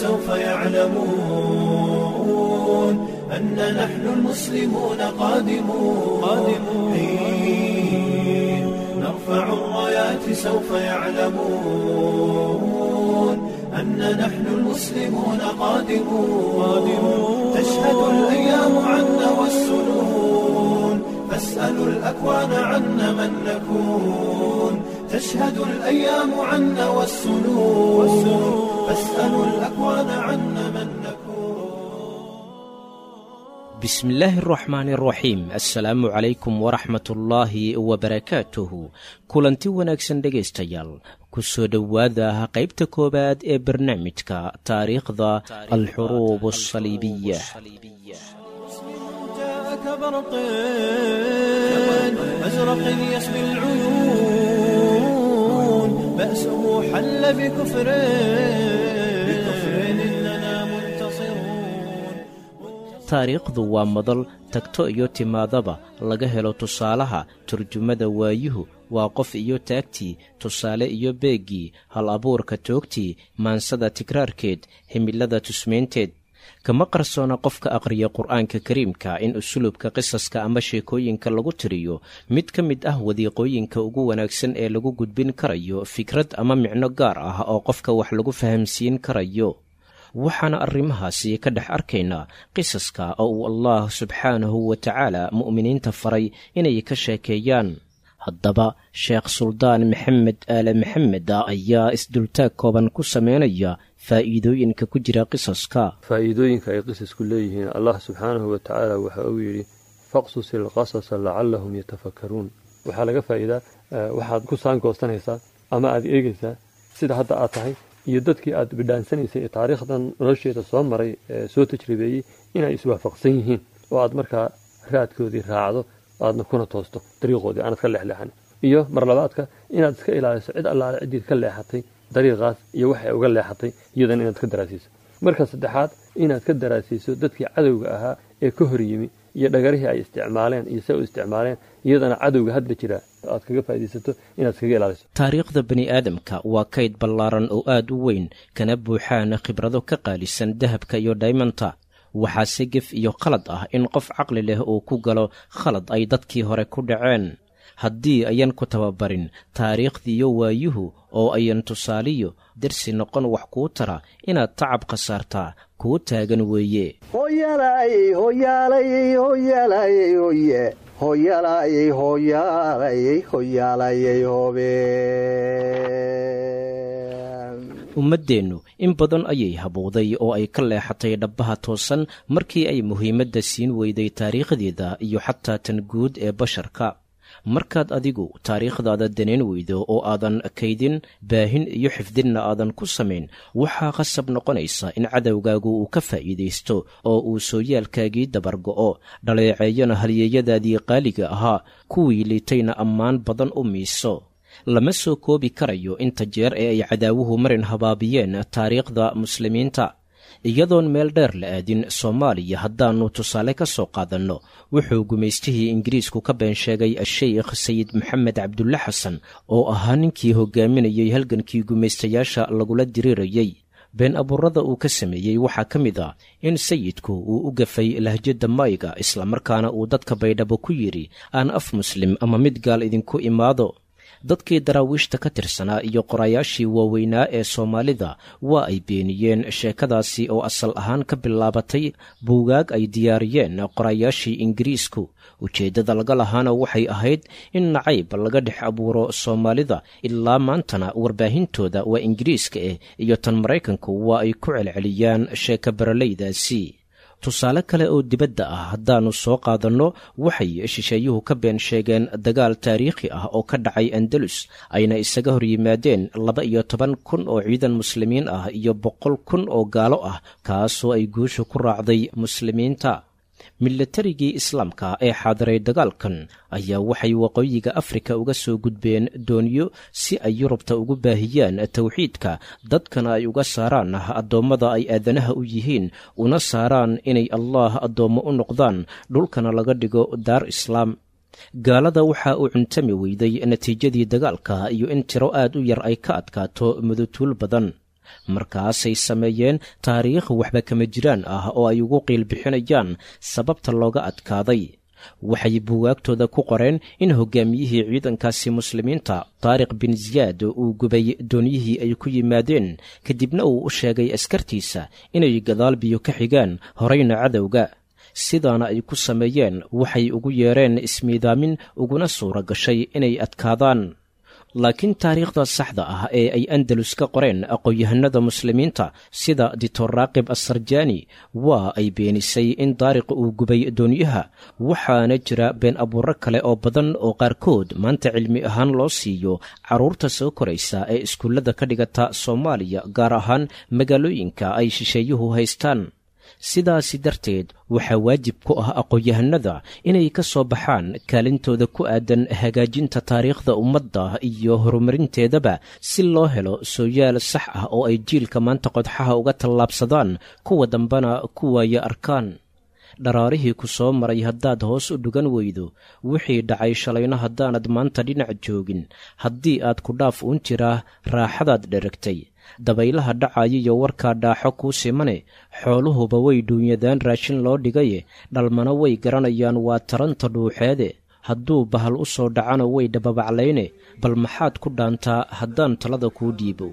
سوف يعلمون أن نحن المسلمون قادمون حين نرفع الرايات سوف يعلمون أن نحن المسلمون قادمون تشهد الأيام عنا والسنون فاسألوا الأكوان عنا من نكون تشهد الأيام عنا والسنون فاسألوا الأكوان عنا من نكون بسم الله الرحمن الرحيم assalaamu calaykum waraxmat ullaahi wabarakaatuhu kulanti wanaagsan dhegaystayaal ku soo dhowaada qaybta koowaad ee barnaamijka taariikhda alxuruub asaliibiya جاءك برق أزرق يسبي العيون بأسه حل بكفر بكفر إننا منتصرون taariikhdu waa madal tagto iyo timaadaba laga helo tusaalaha turjumada waayuhu waa qof iyo taagtii tusaale iyo beeggii hal abuurka toogtii maansada tikraarkeed himilada tusmaynteed kama qarsoona qofka aqhriya qur'aanka kariimka in usulubka qisaska ama sheekooyinka lagu tiriyo mid ka mid ah wadiiqooyinka ugu wanaagsan ee lagu gudbin karayo fikrad ama micno gaar ah oo qofka wax lagu fahamsiin karayo waxaana arrimahaasi ka dhex arkaynaa qisaska oo uu allah subxaanahu wa tacaala mu'miniinta faray inay ka sheekeeyaan haddaba sheekh suldaan maxamed aale maxamed ayaa isdultaag kooban ku sameynaya faa'iidooyinka ku jira qisaska faa'iidooyinka ay qisasku leeyihiin allah subxaanahu wa tacaala waxa uu yidhi faqsus ilqasasa lacallahum yatafakkaruun waxaa laga faa'iidaa waxaad ku saangoosanaysaa ama aad eegaysaa sida hadda aad tahay iyo dadkii aad bidhaansanaysay ee taariikhdan nolosheeda soo maray ee soo tajribeeyey inay iswaafaqsan yihiin oo aad markaa raadkoodii raacdo aadna kuna toosto dariiqoodii aanad ka leexleexan iyo marlabaadka inaad iska ilaaliso cid allaale ciddiid ka leexatay dariiqaas iyo waxay uga leexatay iyadana inaad ka daraasiiso marka saddexaad inaad ka daraasiiso dadkii cadowga ahaa ee ka hor yimi iyo dhagarihii ay isticmaaleen iyo se u isticmaaleen iyadana cadowga hadda jira aad kaga faa'iidaysato inaad iskaga ilaaliso taariikhda bani aadamka waa kayd ballaaran oo aad u weyn kana buuxaana khibrado ka qaalisan dahabka iyo dhaymanta waxaase gef iyo khalad ah in qof caqli leh uu ku galo khalad ay dadkii hore ku dhaceen haddii ayan ku tababarin taariikhdiiyo waayuhu oo ayan tusaaliyo dersi noqon wax kuu tara inaad tacab khasaartaa kuu taagan weeye ummaddeennu in badan ayay habowday oo ay ka leexatay dhabbaha toosan markii ay muhiimadda siin weyday taariikhdeeda iyo xataa tan guud ee basharka markaad adigu taariikhdaada danayn weydo oo aadan kaydin baahin iyo xifdinna aadan ku samayn waxaa qasab noqonaysa in cadowgaagu uu ka faa'iidaysto oo uu sooyaalkaagii dabargo'o dhaleeceeyana halyeeyadaadii qaaliga ahaa kuwii liitayna ammaan badan u miiso lama soo koobi karayo inta jeer ee ay cadaawuhu marin habaabiyeen taariikhda muslimiinta iyadoon meel dheer la aadin soomaaliya haddaannu tusaale ka soo qaadanno wuxuu gumaystihii ingiriisku ka been sheegay sheikh sayid maxamed cabdulle xasan oo ahaa ninkii hogaaminayey halgankii gumaystayaasha lagula diriirayey been abuurada uu ka sameeyey waxaa ka mid ah in sayidku uu u gafay lahjadda mayga islamarkaana uu dadka baydhabo ku yidhi aan af muslim ama mid gaal idinku imaado dadkii daraawiishta ka tirsanaa iyo qorayaashii waaweynaa ee soomaalida waa ay beeniyeen sheekadaasi oo asal ahaan ka bilaabatay buugaag ay diyaariyeen qorayaashii ingiriisku ujeeddada laga lahaana waxay ahayd in nacayb laga dhex abuuro soomaalida ilaa maantana warbaahintooda waa ingiriiska ah iyo tan maraykanku waa ay ku celceliyaan sheeka baralaydaasi tusaale kale oo dibadda ah haddaannu soo qaadanno waxay shisheeyuhu ka been sheegeen dagaal taariikhi ah oo ka dhacay andalus ayna isaga hor yimaadeen laba iyo toban kun oo ciidan muslimiin ah iyo boqol kun oo gaalo ah kaasoo ay guusha ku raacday muslimiinta milatarigii islaamka ee xaadiray dagaalkan ayaa waxay waqooyiga afrika uga soo gudbeen dooniyo si ay yurubta ugu baahiyaan towxiidka dadkana ay uga saaraan addoommada ay aadanaha u yihiin una saaraan inay allaah addoommo u noqdaan dhulkana laga dhigo daar islaam gaalada waxa uu cuntami weyday natiijadii dagaalka iyo in tiro aad u yar ay ka adkaato mudutuul badan markaasay sameeyeen taariikh waxba kama jiraan ah oo ay ugu qiilbixinayaan sababta looga adkaaday waxay buwaagtooda ku qoreen in hogaamiyihii ciidankaasi muslimiinta taariq bin ziyaad uu gubay doonyihii ay ku yimaadeen kadibna uu u sheegay askartiisa inay gadaal biyo ka xigaan horayna cadowga sidaana ay ku sameeyeen waxay ugu yeereen ismiidaamin uguna suura gashay inay adkaadaan laakiin taariikhda saxda ah ee ay andalus ka qoreen aqoon-yahanada muslimiinta sida ditor raaqib assarjani waa ay beenisay in daariq uu gubay doonyaha waxaana jira been abuuro kale oo badan oo qaarkood maanta cilmi ahaan loo siiyo carruurta soo koraysa ee iskuullada ka dhigata soomaaliya gaar ahaan magaalooyinka ay shisheeyuhu haystaan sidaasi darteed waxaa waajib ku ah aqoon-yahanada inay ka soo baxaan kaalintooda ku aadan hagaajinta taariikhda ummadda iyo horumarinteedaba si loo helo sooyaal sax ah oo ay jiilka maanta qodxaha uga tallaabsadaan kuwa dambena ku waaya arkaan dharaarihii ku soo maray haddaad hoos u dhugan weydo wixii dhacay shalayna haddaanad maanta dhinac joogin haddii aad ku dhaaf uun jiraa raaxadaad dheragtay dabaylaha dhacaya iyo warkaa dhaaxo kuu simane xooluhuba way dhuunyadaan raashin loo dhigaye dhalmana way garanayaan waa taranta dhuuxeede hadduu bahal u soo dhacana way dhababaclayne bal maxaad ku dhaantaa haddaan talada kuu dhiibo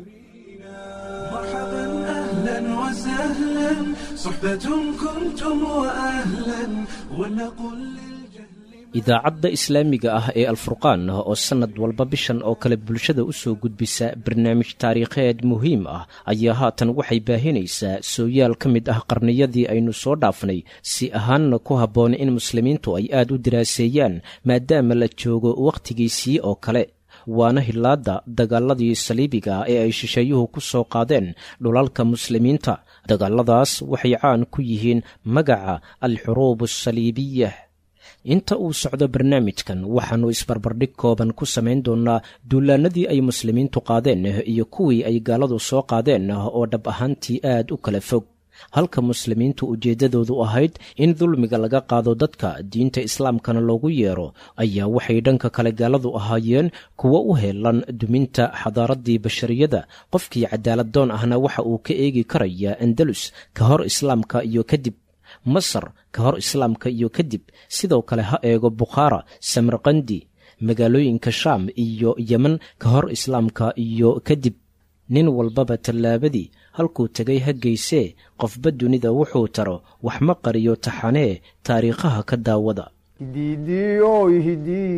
مرحبا أهلا وسهلا صحبة كنتم وأهلا ولنقل للجهل idaacadda islaamiga ah ee alfurqaan oo sannad walba bishan oo kale bulshada u soo gudbisa barnaamij taariikheed muhiim ah ayaa haatan waxay baahinaysaa sooyaal ka mid ah qarniyadii aynu soo dhaafnay si ahaanna ku habboon in muslimiintu ay aad u diraaseeyaan maadaama la joogo wakhtigiisii oo kale waana hilaadda dagaaladii saliibiga ee ay shisheeyuhu ku soo qaadeen dhulalka muslimiinta dagaaladaas waxay caan ku yihiin magaca alxuruub asaliibiya inta uu socdo barnaamijkan waxaannu isbarbardhig kooban ku samayn doonnaa duulaanadii ay muslimiintu qaadeen iyo kuwii ay gaaladu soo qaadeen oo dhab ahaantii aad u kala fog halka muslimiintu ujeeddadoodu ahayd in dulmiga laga qaado dadka diinta islaamkana loogu yeero ayaa waxay dhanka kale gaaladu ahaayeen kuwo u heelan duminta xadaaraddii bashariyada qofkii cadaaladdoon ahna waxa uu ka eegi karayaa andalus ka hor islaamka iyo kadib masar ka hor islaamka iyo kadib sidoo kale ha eego bukhaara samarkandi magaalooyinka shaam iyo yemen ka hor islaamka iyo kadib nin walbaba tallaabadii halkuu tegay ha geysee qofba dunida wuxuu taro wax ma qariyo taxanee taariikhaha ka daawada hidiidiyo hidii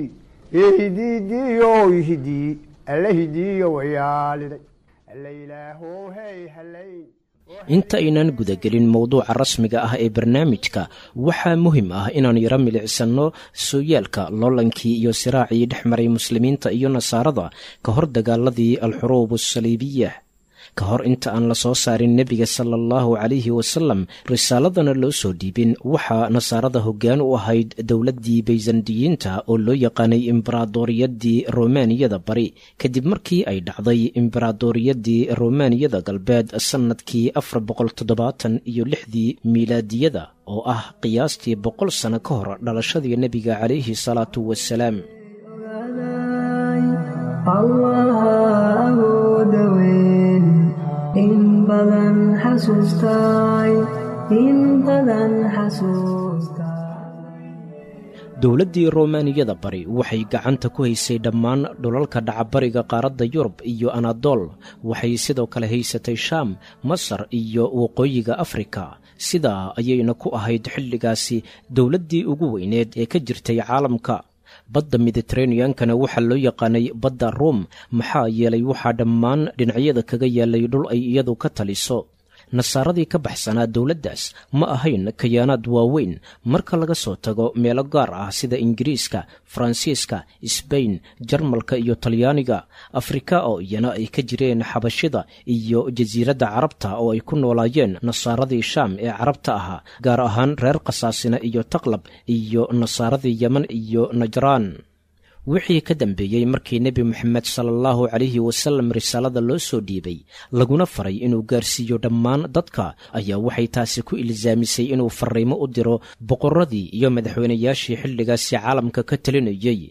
hidiidiyo hidii alla hidiyo wayaaliday alla ilaahow hey halay inta aynaan gudagelin mowduuca rasmiga ah ee barnaamijka waxaa muhim ah inaan yaro milicsanno sooyaalka loolankii iyo siraacii dhex maray muslimiinta iyo nasaarada ka hor dagaaladii alxuruub asaliibiya ka hor inta aan la soo saarin nebiga sala allahu calayhi wasalam risaaladana loo soo dhiibin waxaa nasaarada hoggaan u ahayd dowladdii baysandiyiinta oo loo yaqaanay imbaraadoriyadii romaaniyada bari kadib markii ay dhacday imbaraadoriyadii romaaniyada galbeed sannadkii afar boqol toddobaatan iyo lixdii miilaadiyada oo ah qiyaastii boqol sano ka hor dhalashadii nebiga calayhi salaatu wasalaam in badan xasuustay in badan xasuustay dowladdii romaaniyada bari waxay gacanta ku haysay dhammaan dhulalka dhacabariga qaaradda yurub iyo anadool waxay sidoo kale haysatay shaam masar iyo waqooyiga afrika sidaa ayayna ku ahayd xilligaasi dowladdii ugu weyneed ee ka jirtay caalamka badda mediteraneankana waxaa loo yaqaanay badda ruom maxaa yeelay waxaa dhammaan dhinacyada kaga yaalay dhul ay iyadu ka taliso nasaaradii ka baxsanaa dowladdaas ma ahayn kayaanaad waaweyn marka laga soo tago meelo gaar ah sida ingiriiska faransiiska sbain jarmalka iyo talyaaniga afrika oo iyana ay ka jireen xabashida iyo jasiiradda carabta oo ay ku noolaayeen nasaaradii shaam ee carabta ahaa gaar ahaan reer khasaasina iyo taqlab iyo nasaaradii yeman iyo najraan wixii ka dambeeyey markii nebi moxamed sala allahu calayhi wasalam risaalada loo soo dhiibay laguna faray inuu gaarsiiyo dhammaan dadka ayaa waxay taasi ku ilsaamisay inuu farriimo u diro boqorradii iyo madaxweynayaashii xilligaasi caalamka ka talinayey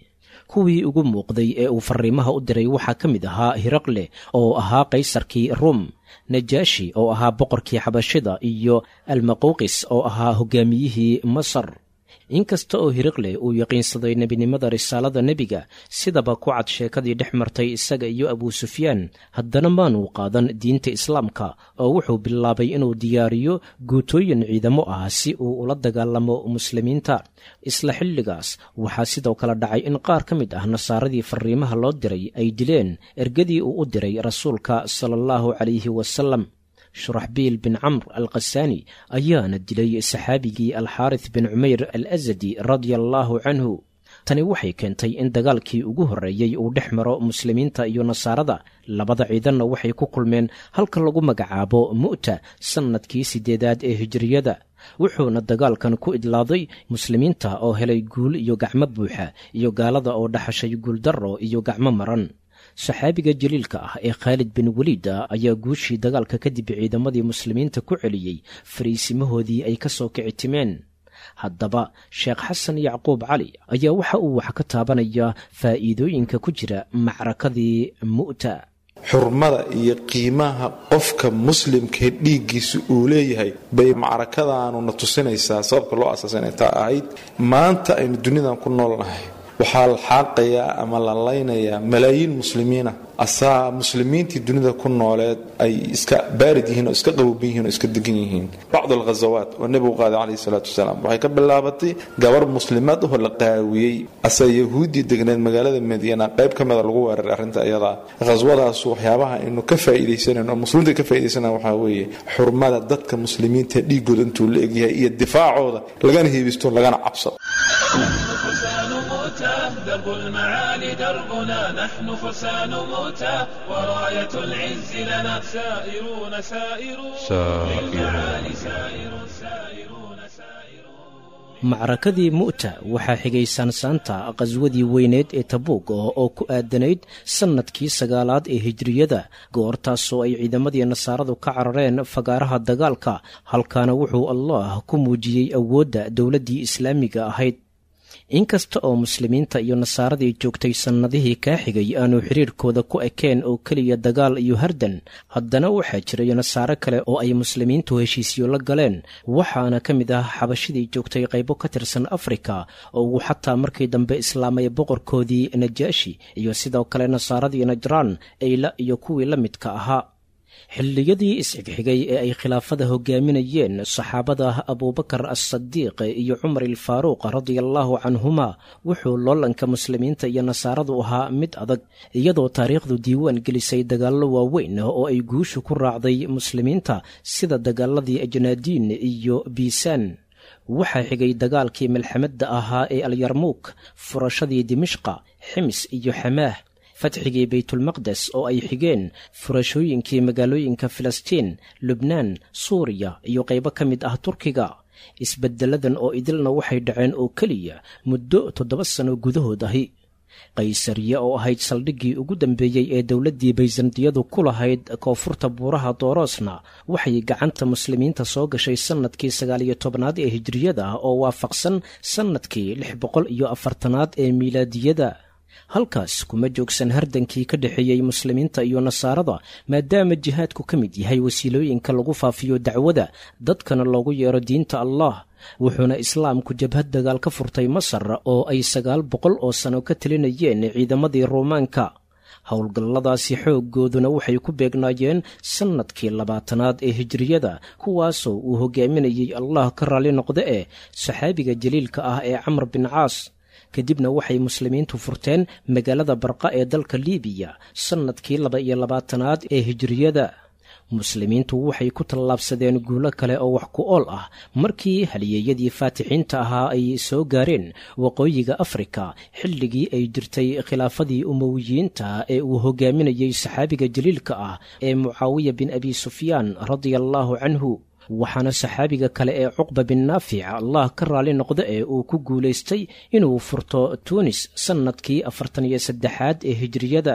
kuwii ugu muuqday ee uu fariimaha u diray waxaa ka mid ahaa hiraqle oo ahaa qaysarkii ruum najaashi oo ahaa boqorkii xabashida iyo almaquuqis oo ahaa hogaamiyihii masar inkasta oo hiriqle uu yaqiinsaday nebinimada risaalada nebiga sidaba ku cad sheekadii dhex martay isaga iyo abuu sufyaan haddana maanuu qaadan diinta islaamka oo wuxuu bilaabay inuu diyaariyo guutooyin ciidamo ah si uu ula dagaalamo muslimiinta isla xilligaas waxaa sidoo kale dhacay in qaar ka mid ah nasaaradii fariimaha loo diray ay dileen ergadii uu u diray rasuulka sala allahu calayhi wasalam shuraxbiil bin camr alkhasaani ayaana dilay saxaabigii alxaarits bin cumayr al asadi radia allaahu canhu tani waxay keentay in dagaalkii ugu horreeyey uu dhex maro muslimiinta iyo nasaarada labada ciidanna waxay ku kulmeen halka lagu magacaabo mu'ta sannadkii siddeedaad ee hijiriyada wuxuuna dagaalkan ku idlaaday muslimiinta oo helay guul iyo gacmo buuxa iyo gaalada oo dhaxashay guuldarro iyo gacmo maran saxaabiga jaliilka ah ee khaalid bin weliida ayaa guushii dagaalka kadib ciidamadii muslimiinta ku celiyey fariisimahoodii ay ka soo kici timeen haddaba sheekh xasan yacquub cali ayaa waxa uu wax ka taabanayaa faa'iidooyinka ku jira macrakadii mu'ta xurmada iyo qiimaha qofka muslimkae dhiiggiisa uu leeyahay bay macrakadaanuna tusinaysaa sababka loo asaasay inay taa ahayd maanta aynu dunidan ku noolnahay waxaa la xaaqayaa ama la laynayaa malaayiin muslimiina asaa muslimiintii dunida ku nooleed ay iska baarid yihiin oo iska qaboban yihiin oo iska degan yihiin bacd alghazawaat oo nebigu qaaday calayhi salaatu wasalaam waxay ka bilaabatay gabar muslimaad ahoo la qaawiyey asaa yahuuddii degneed magaalada madiina qayb ka mida lagu weeraray arrinta iyadaa khaswadaasu waxyaabaha aynu ka faa'iidaysanayno oo muslimiinta ka faa'iidaysanaya waxaa weeye xurmada dadka muslimiinta dhiigooda intuu la egyahay iyo difaacooda lagana heebisto lagana cabsado فرسان موتى درب المعالي دربنا نحن فرسان موتى وراية العز لنا سائرون سائرون للمعالي سائرون سائرون سائرون macrakadii mu'ta waxaa xigay saansaanta qaswadii weyneed ee tabuug oo ku aadanayd sannadkii sagaalaad ee hijriyada goortaasoo ay ciidamadii nasaaradu ka carareen fagaaraha dagaalka halkaana wuxuu allah ku muujiyey awoodda dowladdii islaamiga ahayd inkasta oo muslimiinta iyo nasaaradii joogtay sannadihii kaa xigay aanu xiriirkooda ku ekeen oo keliya dagaal iyo hardan haddana waxaa jiray nasaaro kale oo ay muslimiintu heshiisyo la galeen waxaana ka mid ah xabashidii joogtay qaybo ka tirsan afrika oo uu xataa markii dambe islaamay boqorkoodii najaashi iyo sidoo kale nasaaradii najraan eyla iyo kuwii la midka ahaa xilliyadii isxigxigay ee ay khilaafada hogaaminayeen saxaabada abuubakar assadiiq iyo cumar ilfaaruuq radiallaahu canhuma wuxuu loolanka muslimiinta iyo nasaaradu ahaa mid adag iyadoo taariikhdu diiwaan gelisay dagaallo waaweyn oo ay guushu ku raacday muslimiinta sida dagaaladii ajnaadiin iyo biisaan waxaa xigay dagaalkii malxamadda ahaa ee alyarmuuk furashadii dimishqa xims iyo xamaah fatxigii baytulmaqdes oo ay xigeen furashooyinkii magaalooyinka filistiin lubnaan suuriya iyo qaybo ka mid ah turkiga isbeddeladan oo idilna waxay dhaceen oo keliya muddo toddoba sano gudahood ahi qaysariye oo ahayd saldhiggii ugu dambeeyey ee dowladdii bayzantiyadu ku lahayd koonfurta buuraha dooroosna waxay gacanta muslimiinta soo gashay sannadkii sagaaliyo tobnaad ee hijriyada oo waafaqsan sannadkii lix boqol iyo afartanaad ee miilaadiyada halkaas kuma joogsan hardankii ka dhexeeyey muslimiinta iyo nasaarada maadaama jihaadku ka mid yahay wasiilooyinka lagu faafiyo dacwada dadkana loogu yeero diinta allah wuxuuna islaamku jabhad dagaal ka furtay masar oo ay sagaal boqol oo sano ka talinayeen ciidamadii ruumaanka howlgalladaasi xooggooduna waxay ku beegnaayeen sannadkii labaatanaad ee hijriyada kuwaasoo uu hogaaminayey allah ka raalli noqda ee saxaabiga jaliilka ah ee camr bin caas kadibna waxay muslimiintu furteen magaalada barqa ee dalka liibiya sannadkii laba iyo labaatanaad ee hijriyada muslimiintu waxay ku tallaabsadeen guulo kale oo wax ku ool ah markii haliyeeyadii faatixiinta ahaa ay soo gaareen waqooyiga afrika xilligii ay jirtay khilaafadii umowiyiinta ee uu hogaaminayey saxaabiga jaliilka ah ee mucaawiya bin abi sufyaan radia allaahu canhu waxaana saxaabiga kale ee cuqba bin naafic allah ka raalli noqda ee uu ku guulaystay inuu furto tuunis sannadkii afartan iyo saddexaad ee hijriyada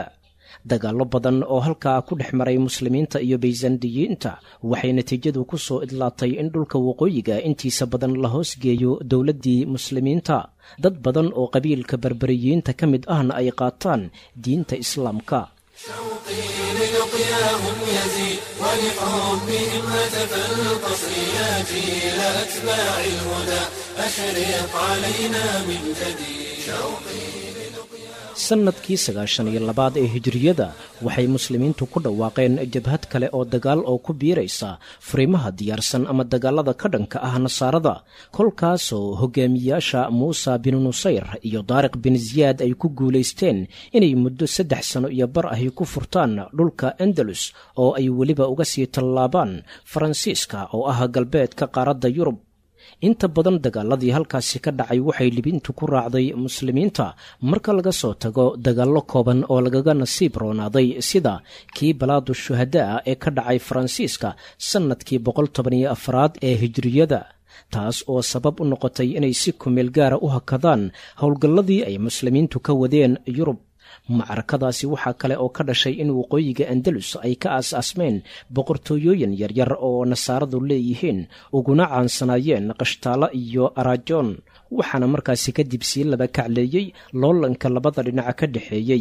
dagaallo badan oo halkaa ku dhex maray muslimiinta iyo baysandiyiinta waxay natiijadu ku soo idlaatay in dhulka waqooyiga intiisa badan la hoosgeeyo dowladdii muslimiinta dad badan oo qabiilka berberiyiinta ka mid ahna ay qaataan diinta islaamka للقياهم يزيد ولحبهم هتف القصر يا جيل أتباع الهدى أشرق علينا من جديد شوقي sannadkii sagaashan iyo labaad ee hijiriyada waxay muslimiintu ku dhawaaqeen jabhad kale oo dagaal oo ku biiraysa furiimaha diyaarsan ama dagaalada ka dhanka ah nasaarada kolkaasoo hogaamiyaasha muusa bin nusayr iyo daariq bin ziyaad ay ku guulaysteen inay muddo saddex sano iyo bar ahi ku furtaan dhulka andalus oo ay weliba uga sii tallaabaan faransiiska oo ah galbeedka qaaradda yurub inta badan dagaaladii halkaasi ka dhacay waxay libintu ku raacday muslimiinta marka laga soo tago dagaallo kooban oo lagaga nasiib roonaaday sida kii balaadu shuhadaa ee ka dhacay faransiiska sannadkii boqol tobaniyo afraad ee hijiriyada taas oo sabab u noqotay inay si kumeel gaara u hakadaan howlgalladii ay muslimiintu ka wadeen yurub macrakadaasi waxaa kale oo ka dhashay in waqooyiga andalus ay ka aas-aasmeen boqortooyooyin yaryar oo nasaaradu leeyihiin uguna caansanaayeen qashtaalo iyo araajoon waxaana markaasi kadib sii laba kacleeyey loolanka labada dhinaca ka dhexeeyey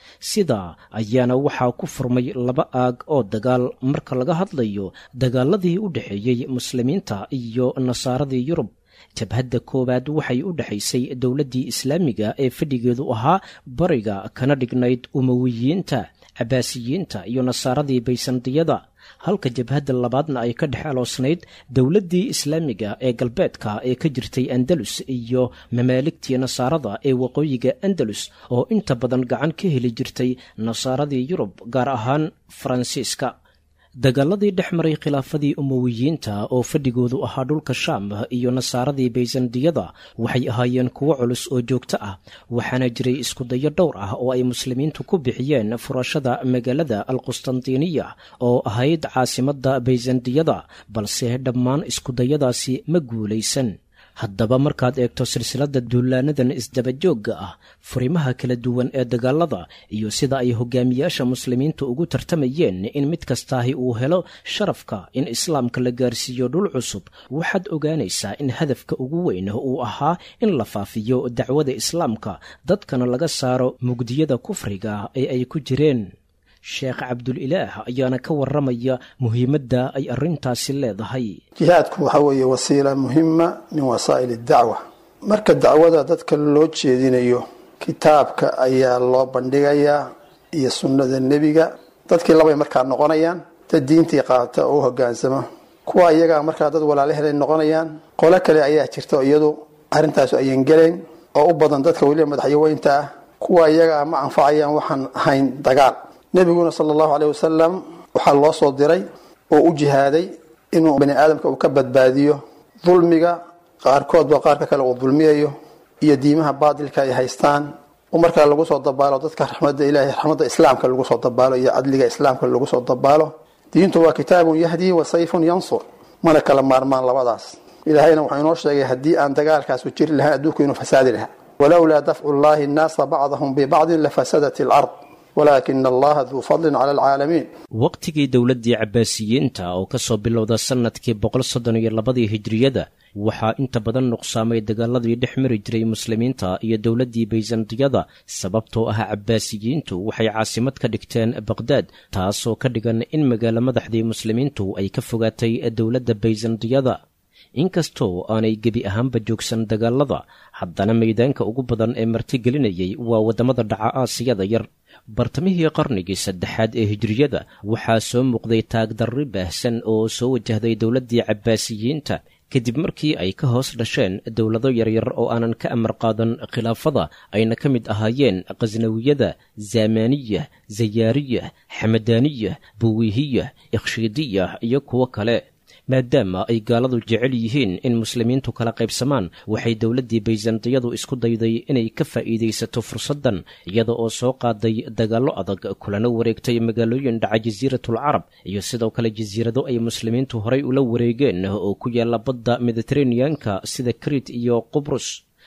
sidaa ayaana waxaa ku furmay laba aag oo dagaal marka laga hadlayo dagaaladii u dhexeeyey muslimiinta iyo nasaaradii yurub jabhadda koowaad waxay u dhexaysay dowladdii islaamiga ee fadhigeedu ahaa bariga kana dhignayd umowiyiinta cabaasiyiinta iyo nasaaradii baysandiyada halka jabhadda labaadna ay ka dhex aloosnayd dowladdii islaamiga ee galbeedka ee ka jirtay andalus iyo mamaaligtii nasaarada ee waqooyiga andalus oo inta badan gacan ka heli jirtay nasaaradii yurub gaar ahaan faransiiska dagaaladii dhex maray khilaafadii umowiyiinta oo fadhigoodu ahaa dhulka shaam iyo nasaaradii baysandiyada waxay ahaayeen kuwo culus oo joogto ah waxaana jiray iskudayo dhowr ah oo ay muslimiintu ku bixiyeen furashada magaalada alqustantiniya oo ahayd caasimadda baysandiyada balse dhammaan iskudayadaasi ma guulaysan haddaba markaad eegto silsiladda duulaanadan isdabajoogga ah furimaha kala duwan ee dagaalada iyo sida ay hogaamiyaasha muslimiinta ugu tartamayeen in mid kastaahi uu helo sharafka in islaamka la gaarsiiyo dhul cusub waxaad ogaanaysaa in hadafka ugu weyn uu ahaa in la faafiyo dacwada islaamka dadkana laga saaro mugdiyada kufriga ee ay ku jireen sheekh cabdulilaah ayaana ka warramaya muhiimadda ay arrintaasi leedahay jihaadku waxa weeye wasiila muhima min wasaa'il dacwa marka dacwada dadka loo jeedinayo kitaabka ayaa loo bandhigayaa iyo sunnada nebiga dadkii labay markaa noqonayaan dad diintii qaata oo u hogaansama kuwa iyagaa markaa dad walaalahelay noqonayaan qolo kale ayaa jirta iyadu arrintaas ayan gelayn oo u badan dadka weliba madaxyaweynta ah kuwa iyagaa ma anfacayaan waxaan ahayn dagaal nebiguna sala allahu caleyh wasalam waxaa loo soo diray oo u jihaaday inuu bani aadamka uu ka badbaadiyo dulmiga qaarkoodba qaarka kale uu dulmiyayo iyo diimaha baadilka ay haystaan oo markaa lagu soo dabaalo dadka raxmadda ilahay raxmadda islaamka lagu soo dabaalo iyo cadliga islaamka lagu soo dabaalo diintu waa kitaabun yahdii wa sayfun yansur mana kala maarmaan labadaas ilaahayna wuxuu inoo sheegay haddii aan dagaalkaasu jiri lahayn adduunku inuu fasaadi lahaa walowlaa dafcu llahi nnaasa bacdahum bibacdin lafasadat ilard walaakina allaha duu fadlin cala alcaalamiin waqtigii dowladdii cabbaasiyiinta oo ka soo bilowda sannadkii boqol soddon iyo labadii hijriyada waxaa inta badan nuqsaamay dagaaladii dhex mari jiray muslimiinta iyo dowladdii baysantiyada sababtoo ah cabbaasiyiintu waxay caasimad ka dhigteen baqhdaad taasoo ka dhigan in magaalo madaxdii muslimiintu ay ka fogaatay dowladda baysantiyada inkastoo aanay gebi ahaanba joogsan dagaalada haddana maydaanka ugu badan ee martigelinayay waa waddamada dhaca aasiyada yar bartamihii qarnigii saddexaad ee hijriyada waxaa soo muuqday taagdarri baahsan oo soo wajahday dowladdii cabbaasiyiinta kadib markii ay ka hoos dhasheen dowlado yaryar oo aanan ka amar qaadan khilaafada ayna ka mid ahaayeen khasnawiyada zamaniyah zayaariyah xamadaaniyah buwiihiyah ikhshiidiyah iyo kuwo kale maadaama ay gaaladu jecel yihiin in muslimiintu kala qaybsamaan waxay dowladdii baysantiyadu isku dayday inay ka faa'iidaysato fursaddan iyada oo soo qaaday dagaallo adag kulana wareegtay magaalooyin dhaca jasiiratul carab iyo sidoo kale jasiirado ay muslimiintu horay ula wareegeen oo ku yaalla badda mediteraneanka sida kriit iyo qubrus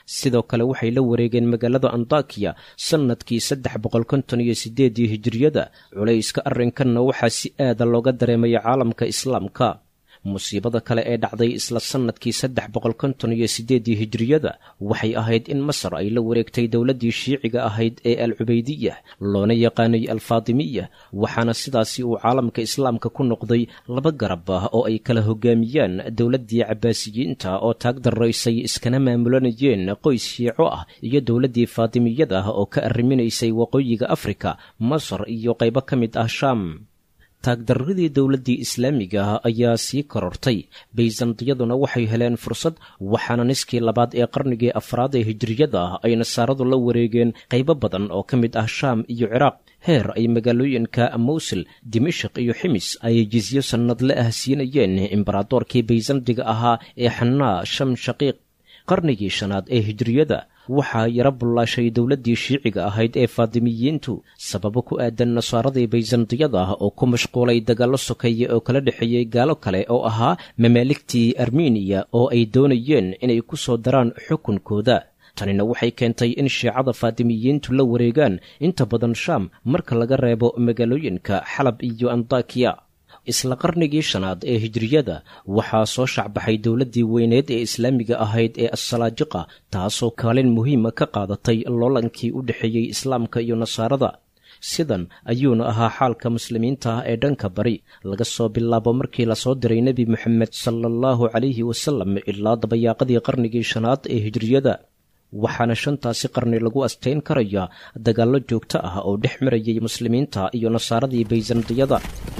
sidoo kale waxay la wareegeen magaalada antakiya sannadkii saddex boqol konton iyo siddeedii hijiriyada culayska arrinkanna waxaa si aada looga dareemaya caalamka islaamka musiibada kale ee dhacday isla sannadkii saddex boqol konton iyo siddeedii hijiriyada waxay ahayd in masar ay la wareegtay dowladdii shiiciga ahayd ee al cubaydiyah loona yaqaanay alfaatimiya waxaana sidaasi uu caalamka islaamka ku noqday laba garab ah oo ay kala hogaamiyaan dowladdii cabbaasiyiinta oo taag daraysay iskana maamulanayeen qoys shiico ah iyo dowladdii faatimiyada ah oo ka arriminaysay waqooyiga afrika masar iyo qaybo ka mid ah shaam taagdarradii dowladdii islaamiga ah ayaa sii korortay bayzantiyaduna waxay heleen fursad waxaana niskii labaad ee qarnigii afraad ee hijiriyada ah ay nasaaradu la wareegeen qaybo badan oo ka mid ah shaam iyo ciraaq heer ay magaalooyinka mawsil dimashik iyo ximis ay jisyo sannadle ah siinayeen imbaradoorkii bayzantiga ahaa ee xanaa sham shaqiiq qarnigii shanaad ee hijiriyada waxaa yaro bullaashay dowladdii shiiciga ahayd ee faatimiyiintu sababo ku aadan nasaaradii bayzantiyada ah oo ku mashquulay dagaallo sokeeye oo kala dhexeeyey gaalo kale oo ahaa mamaaligtii armeniya oo ay doonayeen inay ku soo daraan xukunkooda tanina waxay keentay in shiicada faatimiyiintu la wareegaan inta badan shaam marka laga reebo magaalooyinka xalab iyo antakiya isla qarnigii shanaad ee hijiriyada waxaa soo shacbaxay dowladdii weyneed ee islaamiga ahayd ee assalaajiqa taasoo kaalin muhiima ka qaadatay loolankii u dhexeeyey islaamka iyo nasaarada sidan ayuuna ahaa xaalka muslimiinta ah ee dhanka bari laga soo bilaabo markii lasoo diray nebi moxamed sala allahu calayhi wasalam ilaa dabayaaqadii qarnigii shanaad ee hijiriyada waxaana shantaasi qarni lagu astayn karayaa dagaallo joogto ah oo dhex marayay muslimiinta iyo nasaaradii bayzantiyada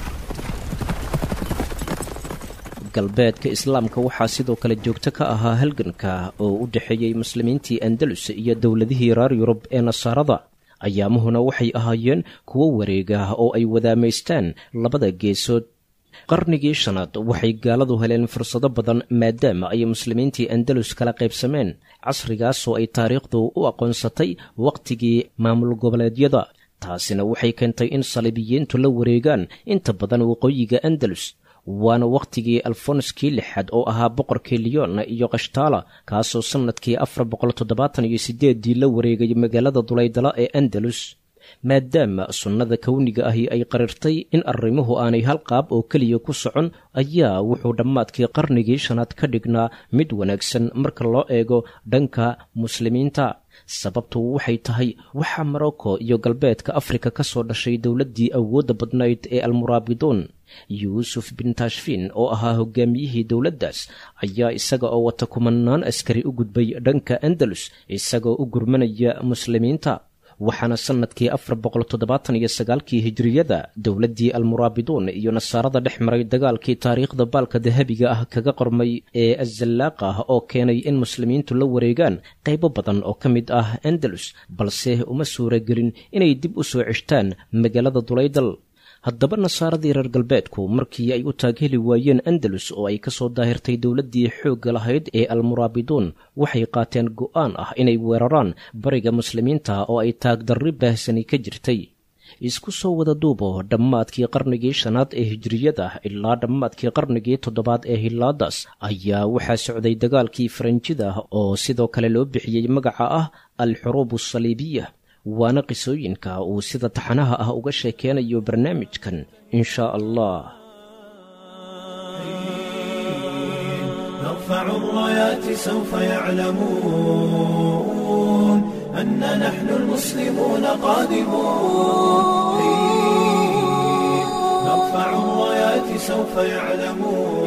galbeedka islaamka waxaa sidoo kale joogto ka ahaa halganka oo u dhexeeyey muslimiintii andalus iyo dowladihii reer yurub ee nasaarada ayaamuhuna waxay ahaayeen kuwo wareega oo ay wadaamaystaan labada geesood qarnigii shanaad waxay gaaladu heleen fursado badan maadaama ay muslimiintii andalus kala qaybsameen casrigaasoo ay taariikhdu u aqoonsatay wakhtigii maamul goboleedyada taasina waxay keentay in saliibiyiintu la wareegaan inta badan waqooyiga andalus waana wakhtigii alfonskii lixaad oo ahaa boqorkii lyon iyo kashtaala kaasoo sannadkii afar boqol toddobaatan iyo sideeddii la wareegay magaalada dulaydala ee andalus maadaama sunnada kowniga ahi ay qarirtay in arrimuhu aanay hal qaab oo keliya ku socon ayaa wuxuu dhammaadkii qarnigii shanaad ka dhignaa mid wanaagsan marka loo eego dhanka muslimiinta sababtu waxay tahay waxaa morocco iyo galbeedka afrika ka soo dhashay dowladdii awoodda badnayd ee almuraabiduun yuusuf bin tashfiin oo ahaa hogaamiyihii dowladdaas ayaa isaga oo wata kumanaan askari u gudbay dhanka andalus isagoo u gurmanaya muslimiinta waxaana sannadkii afar boqol toddobaatan iyo sagaalkii hijiriyada dowladdii almuraabiduun iyo nasaarada dhex maray dagaalkii taariikhda baalka dahabiga ah kaga qormay ee azallaaqa ah oo keenay in muslimiintu la wareegaan qaybo badan oo ka mid ah andalus balse uma suuragelin inay dib u soo ceshtaan magaalada dulaydal haddaba nasaaradii reer galbeedku markii ay u taagheli waayeen andalus oo ay ka soo daahirtay dowladdii xoogga lahayd ee almuraabiduun waxay qaateen go'aan ah inay weeraraan bariga muslimiinta oo ay taagdarri baahsani ka jirtay isku soo wada duubo dhammaadkii qarnigii shanaad ee hijiriyada ilaa dhammaadkii qarnigii toddobaad ee hilaadas ayaa waxaa socday dagaalkii faranjida oo sidoo kale loo bixiyey magaca ah al-xuruub asaliibiya waana qisooyinka uu sida taxanaha ah uga sheekeynayo barnaamijkan in shaa allah نرفع الرايات سوف يعلمون أن نحن المسلمون قادمون نرفع الرايات سوف يعلمون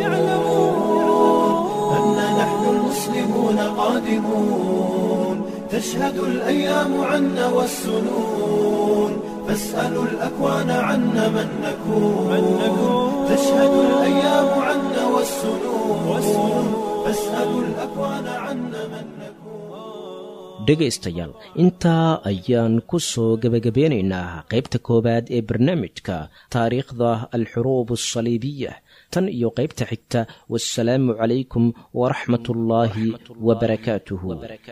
أن نحن المسلمون قادمون تشهد الأيام عنا والسنون فاسألوا الأكوان عنا من نكون تشهد الأيام عنا والسنون فاسألوا الأكوان عنا من نكون dhegaystayaal intaa ayaan ku soo gebagabeynaynaa qaybta koowaad ee barnaamijka taariikhda alxuruub asaliibiya tan iyo qaybta xigta wasalaamu calaykum waraxmat ullaahi wabarakaatuhu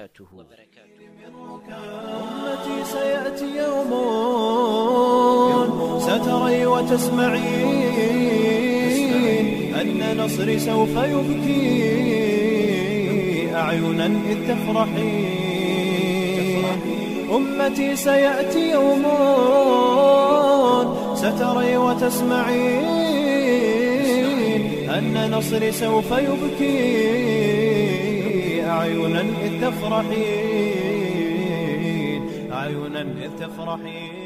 أمتي سيأتي يوم ستري وتسمعين أن نصري سوف يبكي أعينا إذ تفرحين أمتي سيأتي يوم ستري وتسمعين أن نصري سوف يبكي أعينا إذ تفرحين أعينا إذ تفرحين